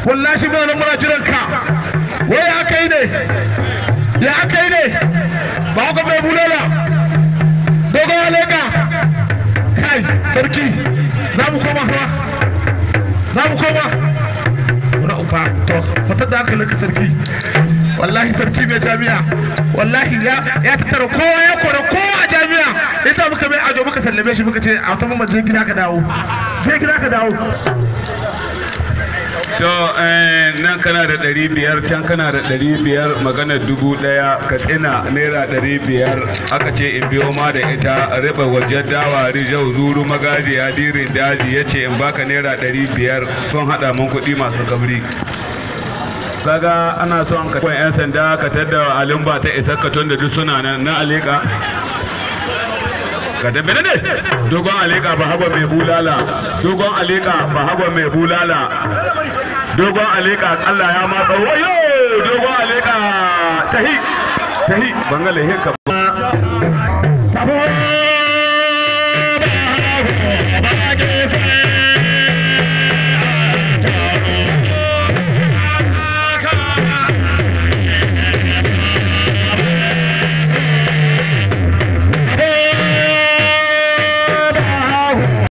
wallahi muna nan muna jiran ka wai ya kai ne ya kai ne ba ka mai bulala dogon aleka kai sarki za mu koma fa za mu koma wani ufa to fata da hankalin ka sarki wallahi sarki mai jami'a wallahi ya ya tattara kowa ya kora kowa a jami'a yasa muka mai ajo muka sallame shi muka ce a tafi mu je gida ka dawo je gida ka dawo to nan kana da ɗari biyar can kana da ɗari biyar magana dubu ɗaya ka tsina naira ɗari biyar aka ce in biyo ma da ita riba wajen dawa rijau zuru magaji dirin daji ya ce in baka naira ɗari biyar sun haɗa mun kuɗi masu kabri kaga ana son ka kwan 'yan sanda ka tadda alimba ta isa ka tun da duk suna nan na alika ka tafi ne dogon alika ba hagwa mai bulala dogon alika ba hagwa mai bulala dogon alika Allah ya ma ba wayo dogon alika tahi tahi bangale heka Sabo